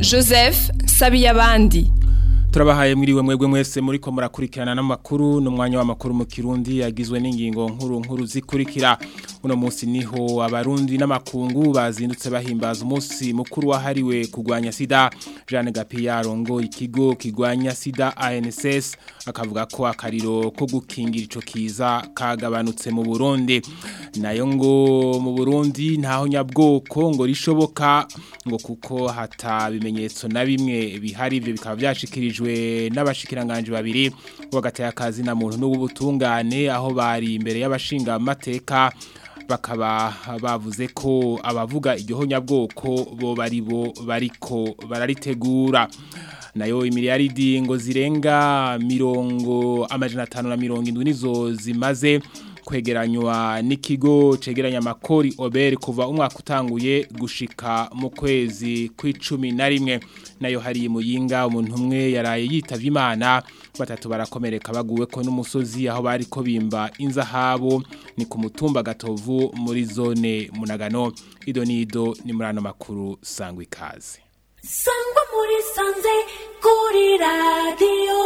joseph sabiyabandi turabahaye mwiriwe mwebwe mwese muri ko murakurikirana n'amakuru n'umwanya w'amakuru mu kirundi yagizwe n'ingingo nkuru nkuru zikurikira uno munsi niho abarundi n'amakungu bazindutse bahimbaza umunsi mukuru wahariwe kurwanya sida Jeanne Gapiya arongo ikigo kigwanya sida ANSS akavuga ko akariro ko gukingira ico kiza kagabanutse mu Burundi nayo ngo mu Burundi ntaho nyabwoko ngo rishoboka ngo kuko hata bimenyetso na bimwe bihari ivyo bikaba byashikirijwe n'abashikiranganje babiri wagateye akazi na muntu n'ubutungane aho bari imbere y'abashinga amateka bakaba bavuze ko abavuga iryo nyabwoko bo bari bo bariko bararitegura nayo imiliyaridi ngo zirenga mirongo amajana atanu na mirongo indwi nizo zimaze kwegeranywa n'ikigo cegeranya amakori oberi kuva umwaka utanguye gushika mu kwezi kw'icumi na rimwe nayo hari muyinga umuntu umwe yaraye yitavye imana batatu barakomereka baguwe ko n'umusozi aho bari ko bimba inzahabo ni ku mutumba gatovu muri zone munagano ido nido ni muri ano makuru sangwa ikaze sangwa muri sanze kuri radiyo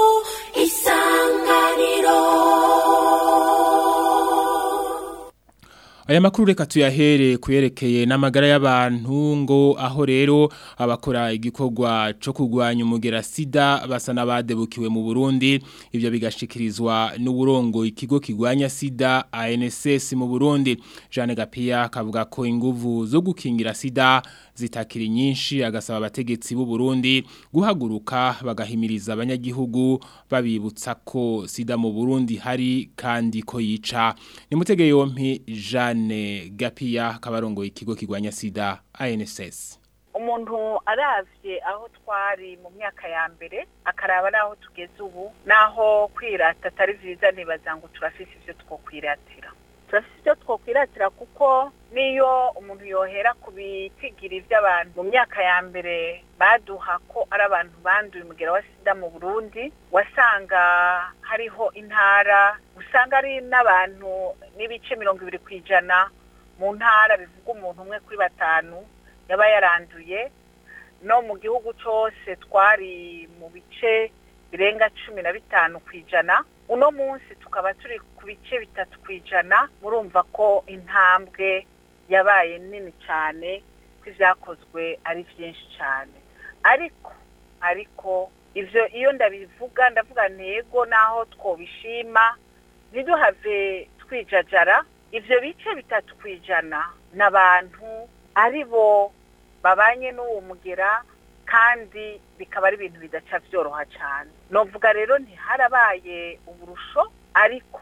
isanganiro Aya makuru reka tuyahere kuyerekeye n'amagara y'abantu ngo aho rero abakora igikorwa cyo kurwanya umugera sida basa n'abadebukiwe mu Burundi ivyo bigashikirizwa n'uburongo ikigo kigwanya sida ANSS mu Burundi Jeanne Gapiya kavuga ko inguvu zo gukingira sida zitakiri nyinshi agasaba abategetsi b'u Burundi guhaguruka bagahimiriza abanyagihugu babibutsa ko sida mu Burundi hari kandi ko yica ni mutege yompi Jeanne Gapiya kabarongo ikigo kigwanya sida ANSS umuntu aravye aho twari mu myaka ya mbere akaraba naho tugeze ubu naho kwirata atari vyiza ntibaza ngo turafise ivyo twokwiratira turafise ivyo twokwiratira kuko niyo umuntu yohera ku bitigiri vy'abantu mu myaka ya mbere baduha ko ari abantu banduye umugera wa sida mu burundi wasanga hariho intara usanga ari n'abantu n'ibice mirongo ibiri ku ijana mu ntara bivuga umuntu umwe kuri batanu yaba yaranduye no mu gihugu cyose twari mu bice birenga cumi na bitanu ku ijana uno munsi tukaba turi ku bice bitatu ku ijana murumva ko intambwe yabaye nini cyane ko ibyakozwe ari byinshi cyane ariko ariko ibyo iyo ndabivuga ndavuga ntego naho twobishima ntiduhave twijajara ibyo bice bitatu ku ijana ni abantu ari bo babanye n'uwo mugera kandi bikaba ari ibintu bidaca byoroha cyane novuga rero ntiharabaye uburusho ariko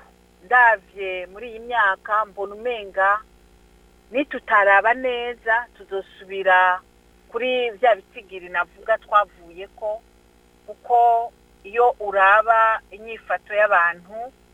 ndabye muri iyi myaka mbona umenga nitutaraba neza tuzosubira kuri bya bitigiri navuga twavuye ko kuko iyo uraba inyifato y'abantu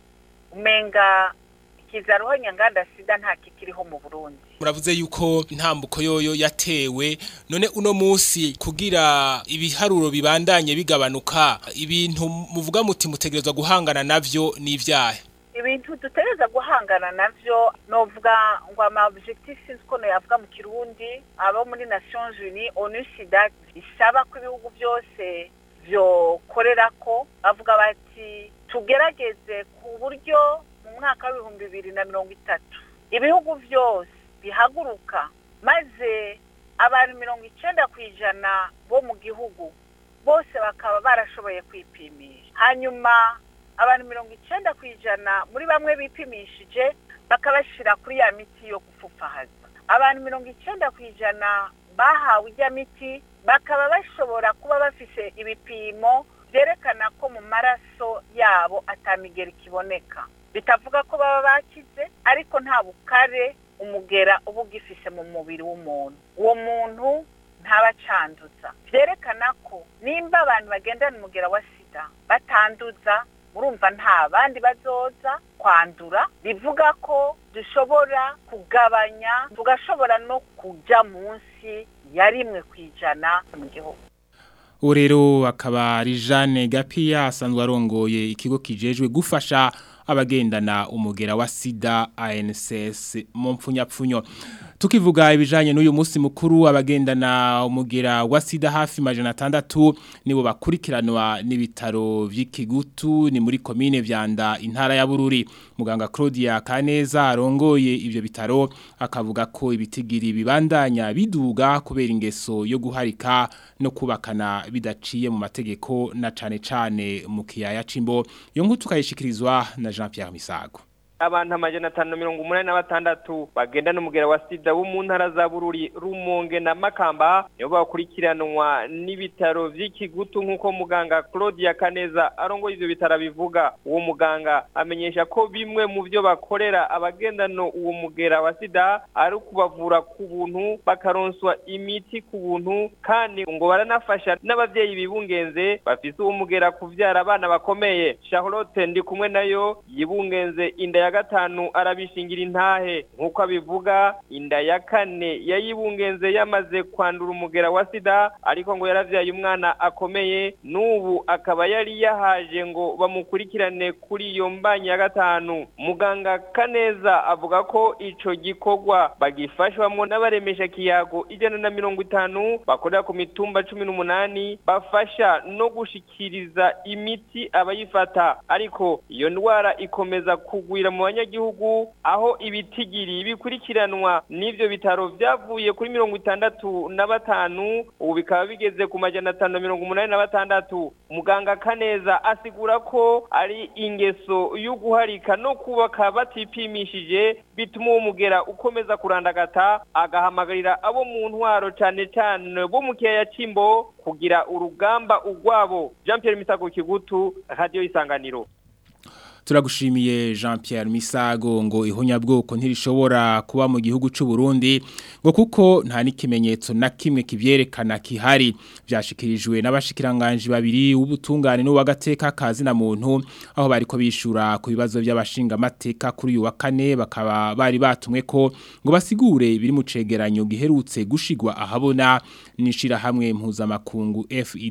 umenga ikizaruho nyanganda sida nta kikiriho mu burundi muravuze yuko intambuko yoyo yatewe none uno munsi kugira ibiharuro bibandanye bigabanuka ibintu muvuga muti mutegerezwa guhangana navyo n'ivyahe ibintu dutegereza guhangana navyo novuga ngo ama objectif sinzi ko yavuga mu kirundi abo muri Nations Unies ONU SIDA isaba ko ibihugu byose byokorera ko bavuga bati tugerageze ku buryo mu mwaka w'ibihumbi bibiri na mirongo itatu ibihugu byose bihaguruka maze abantu mirongo icenda ku ijana bo mu gihugu bose bakaba barashoboye kwipimisha hanyuma abantu mirongo icenda ku ijana muri bamwe bipimishije bakabashyira kuri ya miti yo gupfupfahaza abantu mirongo icenda ku ijana bahawe ijya miti bakaba bashobora kuba bafise ibipimo byerekana ko mu maraso yabo atamigera ikiboneka bitavuga ko baba bakize ariko nta bukare umugera uba ugifise mu mubiri w'umuntu uwo muntu ntabacanduza byerekana ko nimba abantu bagendana umugera wa sida batanduza murumva nta bandi bazoza kwandura bivuga ko dushobora kugabanya tugashobora no kujya munsi ya rimwe ku ijana mu gihugu ubu rero akaba ari Jeanne Gapiya asanzwe arongoye ikigo kijejwe gufasha abagendana umugera wa sida ANSS mu mpfunyapfunyo tukivuga ibijanye n'uyu munsi mukuru abagendana umugera wa sida hafi majana atandatu nibo bakurikiranwa n'ibitaro vy'ikigutu ni muri komine vyanda intara ya Bururi muganga Claudia Kaneza arongoye ivyo bitaro akavuga ko ibitigiri bibandanya biduga kubera ingeso yo guharika no kubakana bidaciye mu mategeko na cane cane mu kiyaya cimbo yo nkutu kayishikirizwa na Jean Pierre Misago abantu amajana atanu na mirongo umunani na batandatu bagenda n'umugera wa sida wo mu ntara za bururi rumonge na makamba nibo bakurikiranwa n'ibitaro vy'ikigutu nk'uko muganga claudia kaneza arongoye ivyo bitaro bivuga uwo muganga amenyesha ko bimwe mu vyo bakorera abagendano uwo mugera wa sida ari ukubavura ku buntu bakaronswa imiti ku buntu kandi ngo baranafasha n'abavyeyi bibungenze bafise uwo mugera kuvyara abana bakomeye charlotte ndi kumwe nayo yibungenze inda ya gatanu arabishingira intahe nk'uko abivuga inda ya kane yayibungenze yamaze kwandura umugera wa sida ariko ngo yaravyaye umwana akomeye n'ubu akaba yari yahaje ngo bamukurikirane kuri iyo mbanyi ya gatanu muganga kaneza avuga ko ico gikorwa bagifashwamo n'abaremesha kiyago ijana na mirongo itanu bakorera ku mitumba cumi n'umunani bafasha no gushikiriza imiti abayifata ariko iyo ndwara ikomeza kugwira mu banyagihugu aho ibitigiri bikurikiranwa n'ivyo bitaro vyavuye kuri mirongo itandatu na batanu ubu bikaba bigeze ku majana atanu na mirongo umunani na batandatu muganga kaneza asigura ko ari ingeso yo guharika no kubaka batipimishije bituma uwo mugera ukomeza kurandagata agahamagarira abo mu ntwaro cane cane bo mu kiyaya c'imbo kugira urugamba urwabo jean pierre misago kigutu radiyo isanganiro turagushimiye Jean Pierre Misago ngo ihonyabwoko ntirishobora kuba mu gihugu c'u Burundi ngo kuko nta n'ikimenyetso na kimwe kivyerekana kihari byashikirijwe n'abashikiranganje babiri w'ubutungane n'uwagateka kazi na muntu aho bariko bishura ku bibazo by'abashinga amateka kuri uyu wa kane bakaba bari batumwe ko ngo basigure biri mu cegeranyo giherutse gushigwa ahabona nishira hamwe mpuzamakungu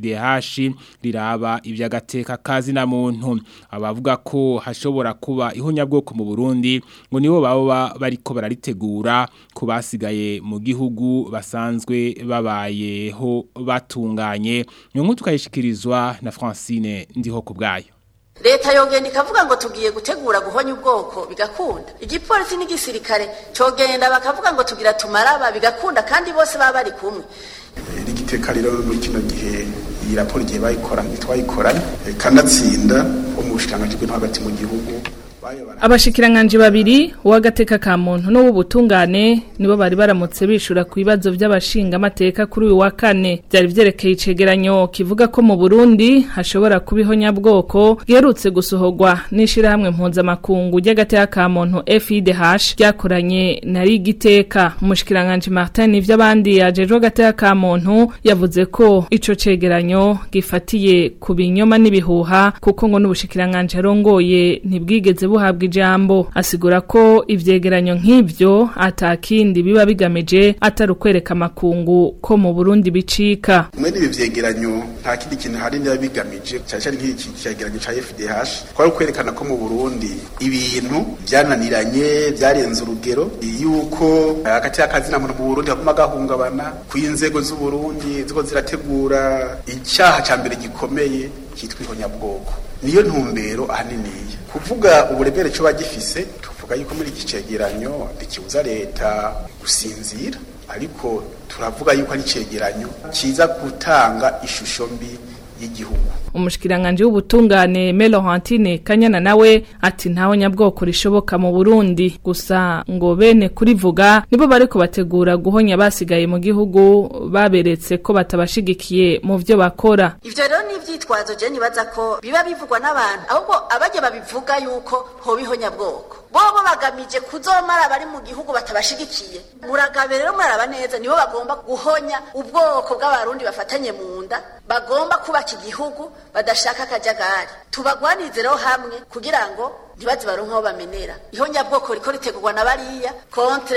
FIDH riraba ivy'agateka kazi na muntu abavuga ko hashobora kuba ihonyabwoko mu Burundi ngo nibo baba bariko bararitegura ku basigaye mu gihugu basanzwe babayeho batunganye nyungu tukayishikirizwa na Francine ndiho kubgayo leta yogenda ikavuga ngo tugiye gutegura guhonya ubwoko bigakunda igipolisi n'igisirikare cogenda bakavuga ngo tugira tumaraba bigakunda kandi bose baba bari kumwe rigiteka rero muri kino gihe iyi raporo igihe bayikoranye twayikoranye kanatsinda wo mu bushikiranganji bw'intwaro hagati mu gihugu abashikiranganje babiri uwagateka ka muntu n'uw'ubutungane nibo bari baramutse bishura ku bibazo by'abashinga amateka kuri uyu wa kane byari byerekeye icegeranyo kivuga ko mu Burundi hashobora kuba ihonyabwoko giherutse gusohorwa n'ishirahamwe mpuzamakungu ry'agateka ka muntu FIDH ryakoranye na rigiteka umushikiranganje Martin ivy'abandi yajejwe agateka ka muntu yavuze ko ico cegeranyo gifatiye ku binyoma n'ibihuha kuko ngo n'ubushikiranganje arongoye ntibwigeze buhabwa ijambo asigura ko ivyegeranyo nk'ivyo atakindi biba bigamije atari ukwereka amakungu ko mu Burundi bicika mwene ibi vyegeranyo nta kindi kintu hari niba bigamije cyane cyane nk'iki cyegeranyo ca FDH kwari kwerekana ko mu Burundi ibintu byananiranye byarenze urugero yuko hagati y'akazi na muntu mu Burundi haguma gahungabana ku inzego z'u Burundi ziko zirategura icyaha ca mbere gikomeye kitwa ihonyabwoko niyo ntumbero ahaniniya kuvuga uburebere cyo bagifise tuvuga yuko muri iki cegeranyo ntikibuza leta gusinzira ariko turavuga yuko ari cegeranyo kiza gutanga ishusho mbi y'igihugu umushikiranganje w'ubutungane Melohantine Kanyana nawe ati ntaho nyabwoko rishoboka mu Burundi gusa ngo bene kurivuga nibo bariko bategura guhonya basigaye mu gihugu baberetse ko batabashigikiye mu vyo bakora ivyo rero ni ivyitwazo je nibaza ko biba bivugwa n'abantu ahubwo abaje babivuga yuko hoba ihonyabwoko bobo bagamije kuzomara bari mu gihugu batabashigikiye muragabe rero muraraba neza nibo bagomba guhonya ubwoko bw'abarundi bafatanye mu nda bagomba kubaka igihugu badashaka akajagari tubagwanize rero hamwe kugira ngo ntibaze baronke aho bamenera ihonyabwoko riko ritegurwa na bariya kontre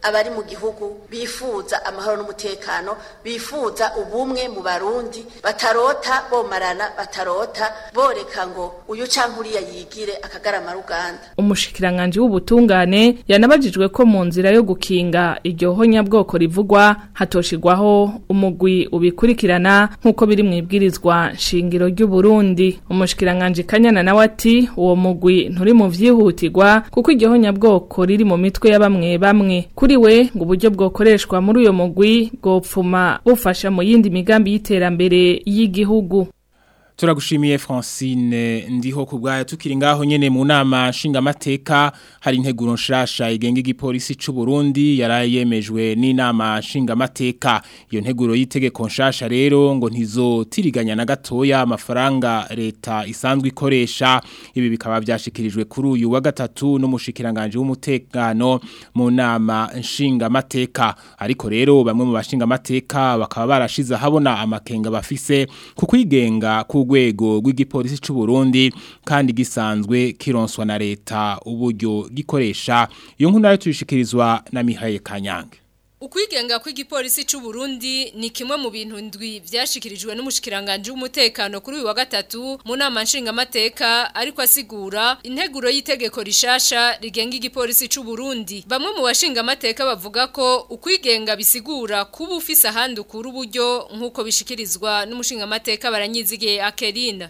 abari mu gihugu bifuza amahoro n'umutekano bifuza ubumwe mu barundi batarota bomarana batarota boreka ngo uyu canke uriya yigire akagarama ruganda umushikiranganje w'ubutungane yanabajijwe ko mu nzira yo gukinga iryo honyabwoko rivugwa hatoshirwaho umugwi ubikurikirana nk'uko biri mu ibwirizwa shingiro ry'u Burundi umushikiranganje Kanyana nawe ati uwo mugwi nturi mu vyihutirwa kuko iryo honyabwoko riri mu mitwe ya bamwe bamwe kuri we ngo uburyo bwokoreshwa muri uyo mugwi bwopfuma bufasha mu yindi migambi y'iterambere y'igihugu Turagushimiye Francine ndiho kubgaya tukiri ngaho nyene mu nama nshingamateka hari integuro nshasha igenga igipolisi c'u Burundi yarayemejwe n'inama nshingamateka iyo nteguro yitegeko nshasha rero ngo ntizotiriganya na gatoya amafaranga leta isanzwe ikoresha ibi bikaba byashikirijwe kuri uyu wa gatatu n'umushikiranganje w'umutekano mu nama nshingamateka ariko rero bamwe mu bashingamateka bakaba barashize habona amakenga bafise ku kwigenga ku rwego rw'igipolisi c'u Burundi kandi gisanzwe kironswa na leta uburyo gikoresha iyo nkuru nayo tuyishikirizwa na Mihaye Kanyange Ukwigenga kw'igipolisi c'u Burundi ni kimwe mu bintu ndwi vyashikirijwe n'umushikiranganje w'umutekano kuri uyu wa gatatu mu nama nshingamateka ariko asigura integuro y'itegeko rishasha rigenga igipolisi c'u Burundi bamwe mu bashingamateka bavuga ko ukwigenga bisigura kuba ufise ahandi ukura uburyo nk'uko bishikirizwa n'umushingamateka baranyizigiye Akerina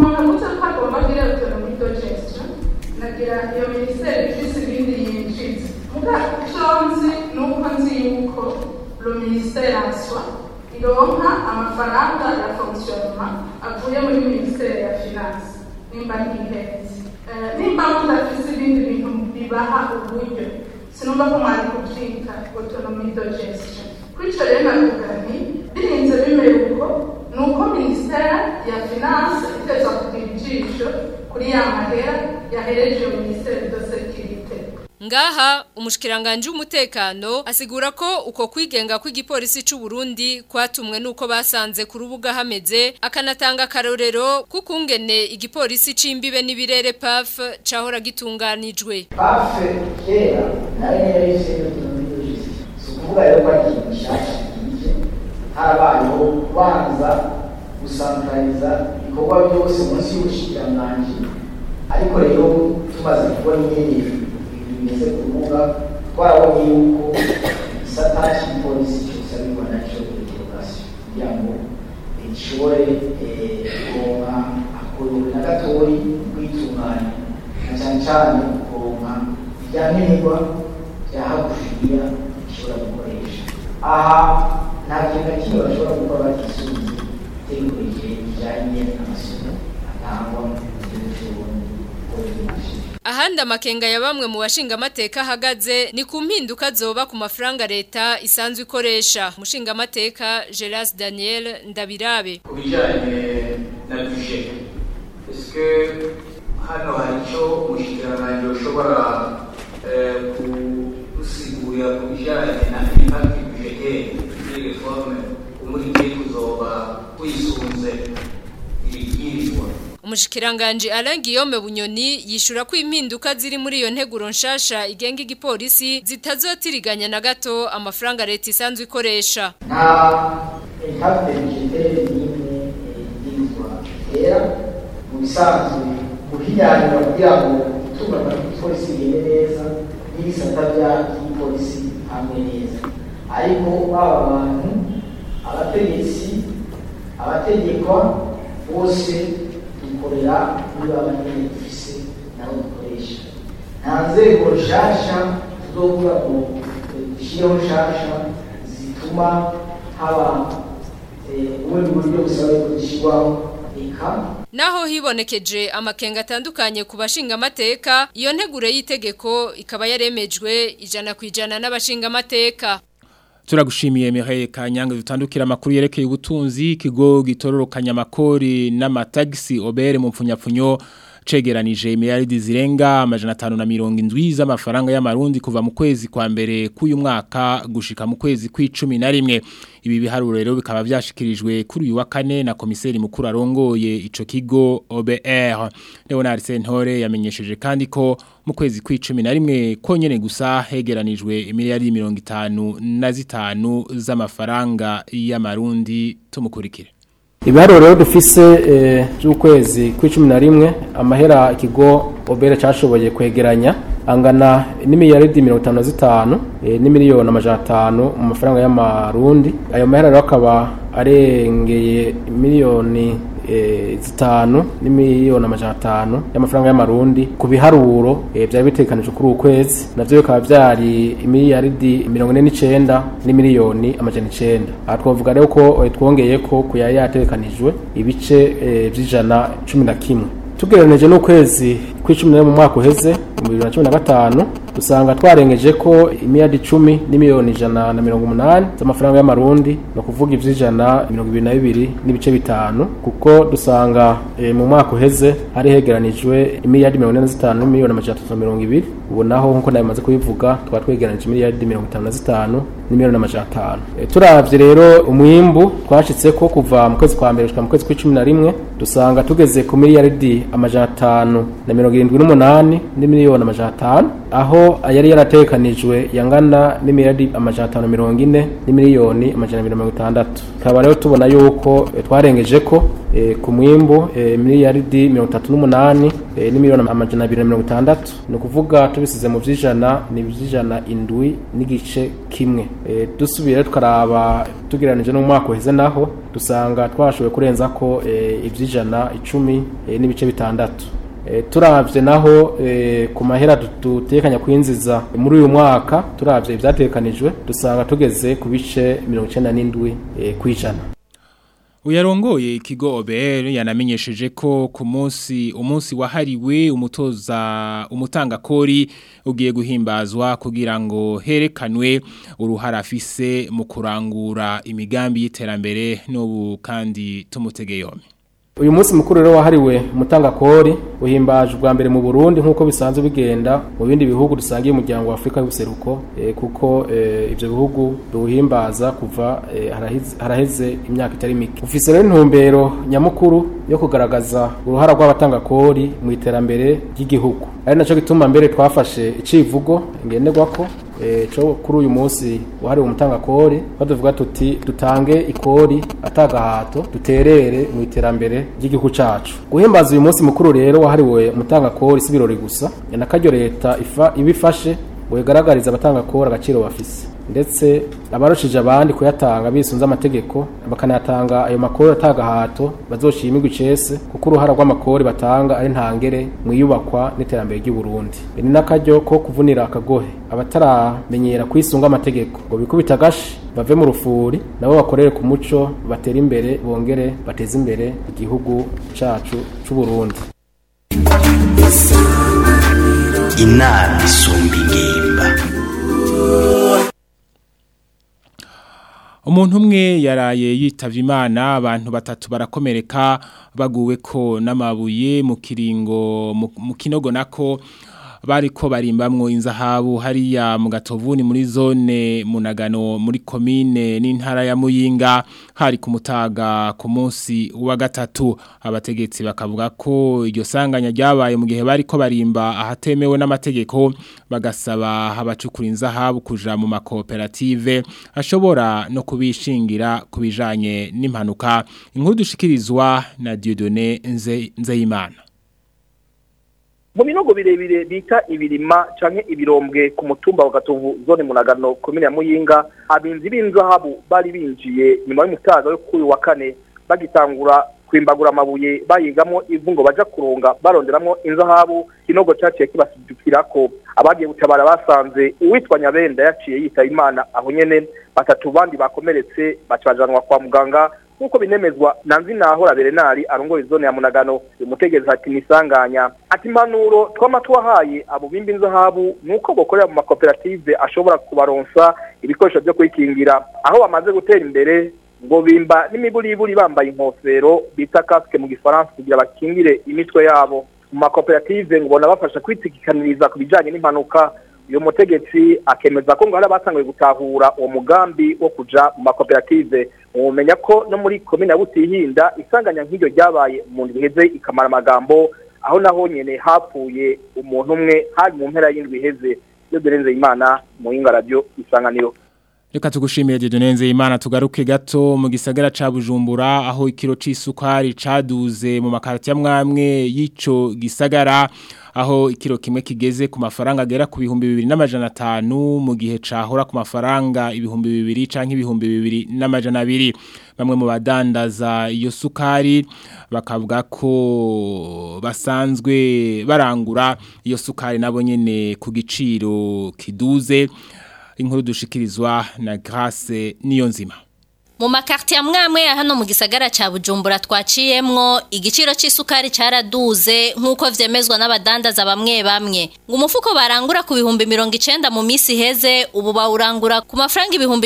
nagira iyo minisiteri ifise ibindi yinjiza muga icyo nzi ni uko nzi yuko lo minisiteri answa ironka amafaranga ya fonctionnement avuye muri minisiteri ya finance nimba ntihenze nimba mudafise ibindi bintu bibaha uburyo sinumva ko mwari kuvyita autonomie de gestion kwico rero navuga nti birinze bimera uko ni uko minisiteri ya finance iteza kugira ijisho kuri ya mahera yahereje minisiteri de sekirite Ngaha umushikiranganje w'umutekano asigura ko uko kwigenga kw'igipolisi c'u Burundi kwatumwe nuko basanze ku rubuga hameze akanatanga karorero kukungene igipolisi c'imbibe n'ibirere PAF cahora gitunganijwe. PAF kera nayo yari ishinzwe n'ubuyobozi. Sukuvuga rero ko ari ikintu gishasha kije harabayeho kubanza gusantraliza ibikorwa byose munsi y'ubushikiranganje ariko rero tumaze kubona inyenyeri bimeze ku rubuga twarabonye yuko igisata cy'igipolisi cyose ariko nacyo interogasiyo kugira ngo gishobore kuronka akorewe na gatoyi kwitunganya na cyane cyane kuronka ibyankenerwa bya hagufiya bishobora gukoresha aha nta kintu na kimwe bashobora gukora batisubiye itegeko rijyanye n'amasomo atangwa mu gihugu cy'uburundi Ahandi amakenga ya bamwe mu bashinga amateka ahagaze ni ku mpinduka zoba ku mafaranga leta isanzwe ikoresha mushinga amateka Geras Daniel Ndabirabe ku bijyanye na budget eske hano hari icyo umushyikiranganje ushobora gusigurira ku bijyanye na impact budgetaire muri reforme umurimo kuzoba wisunze ibibwirizwa Umushikiranganje Alain Guillaume Bunyoni yishura ko impinduka ziri muri iyo nteguro nshasha igenga igipolisi zitazotiriganya na gato amafaranga leta isanzwe ikoresha. Nta impact budgetaire n'imwe yigizwa era mu bisanzwe guhiyanira kugira ngo itunganywa ry'igipolisi rigende neza n'ibisata by'igipolisi hamwe neza ariko baba abantu abategetsi abategekwa bose dukorera muri abanyene dufise nabo dukoresha nta nzego nshasha tuzovuga ngo dushireho nshasha zituma haba ubundi buryo busaba yuko zishyirwaho eka Naho hibonekeje amakenga atandukanye ku bashinga amateka iyo ntegure y'itegeko ikaba yaremejwe ijana ku ijana n'abashinga amateka Turagushimiye Mihaye Kanyange dutandukira amakuru yerekeye ubutunzi ikigo gitororokanya amakori n'amatagisi obere mu mpfunyapfunyo cegeranije miliyaridi zirenga amajana atanu na mirongo indwi z'amafaranga y'amarundi kuva mu kwezi kwa mbere k'uyu mwaka gushika mu kwezi kw'icumi na rimwe ibi biharuro rero bikaba byashikirijwe kuri uyu wa kane na komiseri mukuru arongoye ico kigo OBR Leonard Sentore yamenyesheje kandi ko mu kwezi kw'icumi na rimwe konyene gusa hegeranijwe imiliyaridi mirongo itanu na zitanu z'amafaranga y'amarundi tumukurikire ibiharuro rero dufise by'ukwezi kw'icumi na rimwe amahera ikigo obere cyashoboye kwegeranya angana n'imiliyaridi mirongo itanu na zitanu n'imiliyoni amajana atanu mu mafaranga y'amarundi ayo mahera rero akaba arengeye miliyoni zitanu n'imiliyoni amajana atanu y'amafaranga y'amarundi ku biharuro byari bitekanije kuri uku kwezi navyo bikaba byari imiliyaridi mirongo ine n'icenda n'imiliyoni amajana icenda aha twavuga rero ko twongeye ko ku yari yatekanijwe ibice vy'ijana cumi na kimwe tugereranije n'ukwezi kw'icumi mu mwaka uheze mu bibiri na cumi na gatanu dusanga twarengeje ko imiyadi icumi n'imiliyoni ijana na mirongo umunani z'amafaranga y'amarundi ni ukuvuga ivy'ijana mirongo ibiri na bibiri n'ibice bitanu kuko dusanga e, mu mwaka uheze hari hegeranijwe imiliyadi mirongo ine na zitanu n'imiliyoni amajana atatu na mirongo ibiri ubu naho nk'uko nawe maze kubivuga twaba twegeranije imiliyadi mirongo itanu na zitanu n'imiliyoni amajana atanu e, turavye rero umwimbu twashitseko kuva mu kwezi kwa mbere gushika mu kwezi kw'icumi na rimwe dusanga tugeze ku miliyaridi amajana atanu na mirongo irindwi n'umunani n'imiliyoni amajana atanu aho yari yaratekanijwe yangana n'imiliyaridi amajana atanu mirongo ine n'imiliyoni amajana mirongo itandatu tukaba rero tubona yuko twarengeje ko ku mwimbu miliyaridi mirongo itatu n'umunani n'imiliyoni amajana abiri na mirongo itandatu ni ukuvuga tubisize mu vy'ijana ni ivy'ijana indwi n'igice kimwe dusubire tukaraba tugereranije n'umwaka uheze naho dusanga twashoboye kurenza ko ivy'ijana icumi n'ibice bitandatu turavye naho ku mahera dutekanya kwinjiza muri uyu mwaka turavye ibyatekanijwe dusanga tugeze ku bice mirongo icenda n'indwi kw'ijana Uyarongoye ikigo OBR yanamenyesheje ko ku munsi umunsi wahariwe umutoza umutanga kori ugiye guhimbazwa kugira ngo herekanwe uruhara afise mu kurangura imigambi y'iterambere n'ubu kandi tumutege yombi uyu munsi mukuru rero wahariwe umutangakori uhimbaje ubwa mbere mu Burundi nk'uko bisanzwe bigenda mu bindi bihugu dusangiye umuryango wa Afurika y'ubuseruko e, kuko e, ivyo bihugu biwuhimbaza kuva e, haraheze, haraheze imyaka itari mike ufise rero intumbero nyamukuru yo kugaragaza uruhara rw'abatangakori mu iterambere ry'igihugu ari naco gituma mbere twafashe icivugo ngenderwako cyo kuri uyu munsi wahariwe umutangakori baduvuga tuti dutange ikori atagahato duterere mu iterambere ry'igihugu cacu guhimbaza uyu munsi mukuru rero wahariwe umutangakori si birori gusa nakaryo leta ifa ibifashe ngo igaragarize abatangakori agaciro bafise ndetse abarushije abandi kuyatanga bisunze amategeko bakanayatanga ayo makori atagahato bazoshimirwa icese kuko uruhara rw'amakori batanga ari ntangere mu iyubakwa n'iterambere ry'u Burundi ni n'akaryo ko kuvunira akagohe abataramenyera kwisunga amategeko ngo bikubita agashi bave mu rufuri nabo bakorere ku muco batera imbere bongere bateze imbere igihugu cacu c'u Burundi inama isumba ingimba umuntu umwe yaraye yitavye imana abantu batatu barakomereka baguwe ko n'amabuye mu kiringo mu kinogo nako bariko barimbamwo inzahabu hariya mu gatovuni muri zone munagano muri komine n'intara ya muyinga hari ku mutaga ku munsi wa gatatu abategetsi bakavuga ko iryo sanganya ryabaye mu gihe bariko barimba ahatemewe n'amategeko bagasaba abacukura inzahabu kuja mu makoperative ashobora no kubishingira kubijanye n'impanuka inkuru dushikirizwa na Dieudonné Nzeyimana mu binogo birebire bita ibirima canke ibirombwe ku mutumba wa gatovu zone munagano komine ya muyinga abinzi b'inzahabu bari binjiye nyuma y'umutaga yo kuri wa kane bagitangura kwimbagura amabuye bayigamo ivu ngo baja kuronga baronderamwo inzahabu kinogo caciye kibasidukirako abagiye gutabara basanze uwitwa nyabenda yaciye yitaba imana aho nyene batatu bandi bakomeretse baca bajanwa kwa muganga nk'uko binemezwa na nzinahora berenari arongoye zone ya munagano umutegereza ati nisanganya ati impanuro twama twahaye abo bimba inzahabu nuko bokorera mu makoperative ashobora kubaronsa ibikoresho byo kwikingira aho bamaze gutera imbere ngo bimba n'imiburiburi bambaye inkofero bita kasike mu gifaransa kugira bakingire imitwe yabo mu makoperative ngo bona bafasha kwitikikaniriza ku bijanye n'impanuka uyu mutegetsi akemeza ko ngo hari abatanguye gutahura uwo mugambi wo kuja mu makoperative mumenya ko no muri komine ya Butihinda isanganya nk'iryo ryabaye mu ndwi iheze ikamara amagambo aho naho nyene hapfuye umuntu umwe hari mu mpera y'indwi iheze yo Berenze Imana mu Yinga Radio Isanganiro Reka tugushimiye Dieudonne Imana tugaruke gato mu gisagara ca Bujumbura aho ikiro c'isukari caduze mu makarati ya mwamwe y'ico gisagara aho ikiro kimwe kigeze ku mafaranga agera ku bihumbi bibiri n'amajana atanu mu gihe cahora ku mafaranga ibihumbi bibiri canke ibihumbi bibiri n'amajana abiri bamwe mu badandaza iyo sukari bakavuga ko basanzwe barangura iyo sukari nabo nyene ku giciro kiduze inkuru dushikirizwa na Grace niyo nzima mu makarti ya mwamwe ya hano mu gisagara ca Bujumbura twaciyemwo igiciro c'isukari caraduze nkuko vyemezwa n'abadandaza bamwe bamwe ngo umufuko barangura ku bihumbi 90 mu misi heze ubu bawurangura ku mafaranga ibihumbi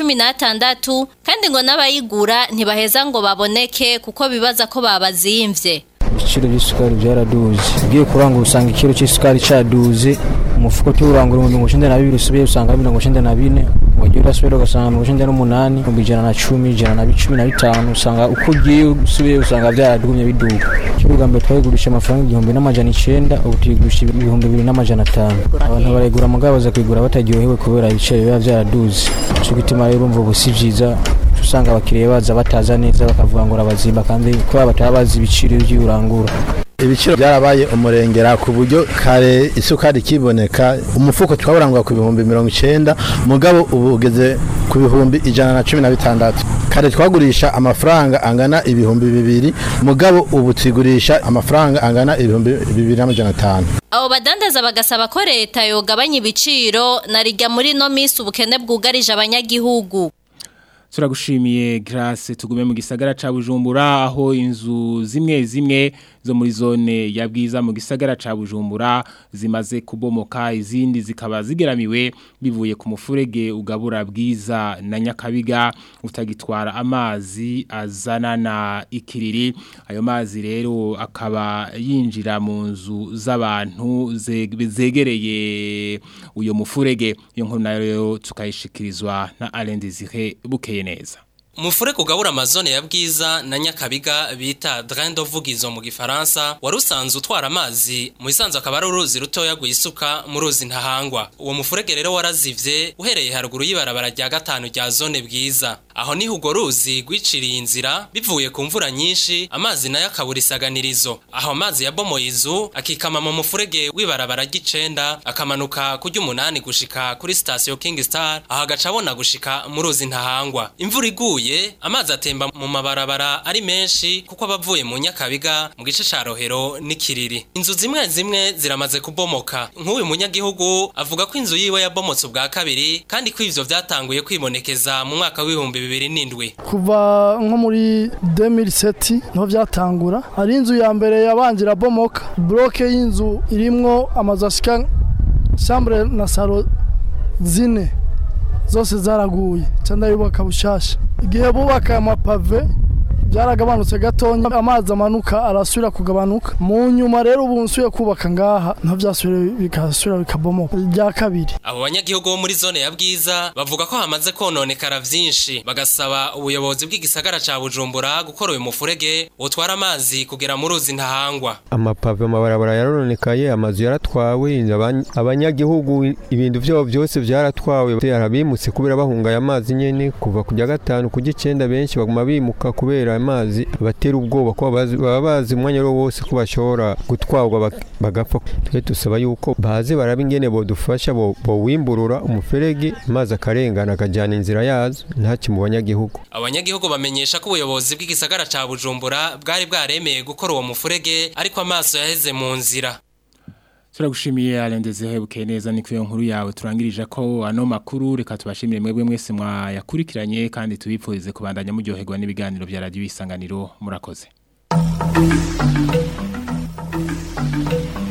116 kandi ngo n'abayigura ntibaheza ngo baboneke kuko bibaza ko babazimvye ibiciro by'isukari byaraduze ugiye kurangura usanga ikiro cy'isukari cyaduze umufuko tuwurangura mu mirongo icyenda na bibiri usubiye usanga mirongo icyenda na bine wagiye urasubira ugasanga mirongo icyenda n'umunani ibihumbi ijana na cumi ijana na cumi na bitanu usanga uko ugiye usubiye usanga byaradugumye biduga ikiro bwa mbere twayigurisha amafaranga igihumbi n'amajana icyenda ubu tuyigurisha ibihumbi bibiri n'amajana atanu abantu barayigura mugabo baza kuyigura bataryohewe kubera ibiciro biba byaraduze cyo gituma rero urumva ubu si byiza usanga abakiriya baza bataza neza bakavuga ngo urabazimba kandi kubera bataba bazi ibiciro by'urangura ibiciro byarabaye umurengera ku buryo kare isukari kiboneka umufuko twawurangwa ku bihumbi mirongo icyenda mugabo ubu ugeze ku bihumbi ijana na cumi na bitandatu kare twagurisha amafaranga angana ibihumbi bibiri mugabo ubu tugurisha amafaranga angana ibihumbi bibiri n'amajana atanu abo badandaza bagasaba ko leta yogabanya ibiciro na rijya muri no minsi ubukene bwugarije abanyagihugu turagushimiye Grace tugume mu gisagara ca Bujumbura aho inzu zimwe zimwe zo muri zone ya bwiza mu gisagara ca Bujumbura zimaze kubomoka izindi zikaba zigeramiwe bivuye ku mufurege ugabura bwiza na Nyakabiga utagitwara amazi azana na ikiriri ayo mazi rero akaba yinjira mu nzu z'abantu zegereye uyo mufurege iyo nkuru nayo tukayishikirizwa na Alain Désiré bukeye neza Mufureko ugabura amazone ya bwiza na nyakabiga bita drain de vugizo mu gifaransa wari usanzwe utwara amazi mu isanzwe akaba ari uruzi rutoya rwisuka mu ruzi ntahangwa uwo mufurege rero warazivye uhereye haruguru y'ibarabara rya gatanu rya zone bwiza aho niho urwo ruzi rwiciriye inzira bivuye ku mvura nyinshi amazi nayo akabura isaganirizo aho amazi yabomoye izu akikama mu mufurege w'ibarabara ry'icenda akamanuka kurya umunani gushika kuri sitasiyo king star aho agaca abona gushika mu ruzi ntahangwa imvura iguye amazi atemba mu mabarabara ari menshi kuko abavuye mu nyakabiga mu gice ca rohero n'ikiriri inzu zimwe zimwe ziramaze kubomoka nk'uyu munyagihugu avuga ko inzu yiwe yabomotse ubwa kabiri kandi ko ivyo vyatanguye kwibonekeza mu mwaka w'ibihumbi bibiri n'indwi kuva nko muri 2007 niho vyatangura hari inzu ya mbere yabanje irabomoka bloke y'inzu irimwo amazu ashika chambre na salo zine zose zaraguye cyangwa yubaka bushasha igihe bubaka amapave byaragabanutse gatonya amazi amanuka arasubira kugabanuka mu nyuma rero ubu nsuye kubaka ngaha nta byasubira bikasubira bikabomoka rya kabiri abo banyagihugu bo muri zone ya bwiza bavuga ko hamaze kononekara vyinshi bagasaba ubuyobozi bw'igisagara ca bujumbura gukora uyu mufurege utwara amazi kugera mu ruzi ntahangwa amapave amabarabara yarononekaye amazu yaratwawe abanyagihugu ibintu vyabo byose vyaratwawe arabimutse kubera bahungaye amazi nyene kuva kujya gatanu kujya icenda benshi baguma bimuka kubera amazi batera ubwoba ko baba bazi umwanya wose wose ko bashobora gutwarwa bagapfa twe dusaba yuko baze baraba ingene bodufasha bowimburura umuferege amazi akarengana akajyana inzira yazo ntaki mu banyagihugu abanyagihugu bamenyesha ko ubuyobozi bw'igisagara ca bujumbura bwari bwaremeye gukora uwo mufurege ariko amaso yaheze mu nzira turagushimiye arendeze hebuke neza ni kuyo nkuru yawe turangirije ko ano makuru reka tubashimire mwebwe mwese mwayakurikiranye kandi tubipfurize kubandanya muryoherwa n'ibiganiro bya radio isanganiro murakoze